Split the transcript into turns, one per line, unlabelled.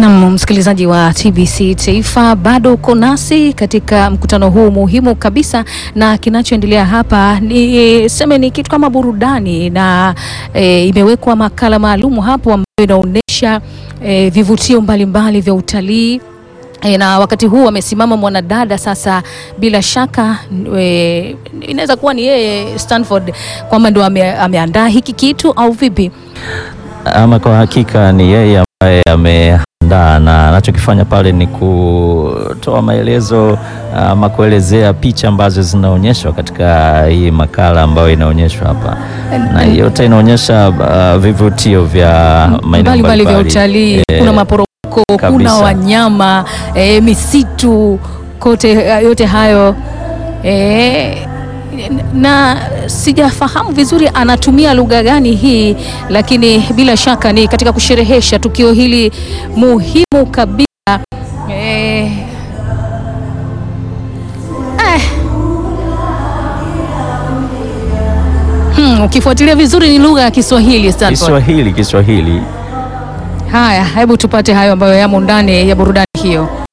Nam msikilizaji wa TBC Taifa, bado uko nasi katika mkutano huu muhimu kabisa, na kinachoendelea hapa ni seme ni kitu kama burudani na e, imewekwa makala maalumu hapo ambayo inaonyesha e, vivutio mbalimbali vya utalii e, na wakati huu amesimama mwanadada sasa, bila shaka e, inaweza kuwa ni yeye Stanford kwamba ndo ame, ameandaa hiki kitu au vipi?
Ama kwa hakika ni yeye ambaye ameandaa na anachokifanya pale ni kutoa maelezo ama kuelezea picha ambazo zinaonyeshwa katika hii makala ambayo inaonyeshwa hapa, na yote inaonyesha uh, vivutio vya maeneo
mbalimbali vya
mbalimbali.
utalii
Eh,
kuna maporomoko, kuna
kabisa.
wanyama eh, misitu kote, yote hayo eh, na sijafahamu vizuri anatumia lugha gani hii, lakini bila shaka ni katika kusherehesha tukio hili muhimu kabisa eh, eh. Hmm, ukifuatilia vizuri ni lugha ya Kiswahili Stanford.
Kiswahili Kiswahili
Haya, hebu tupate hayo ambayo yamo ndani ya burudani hiyo.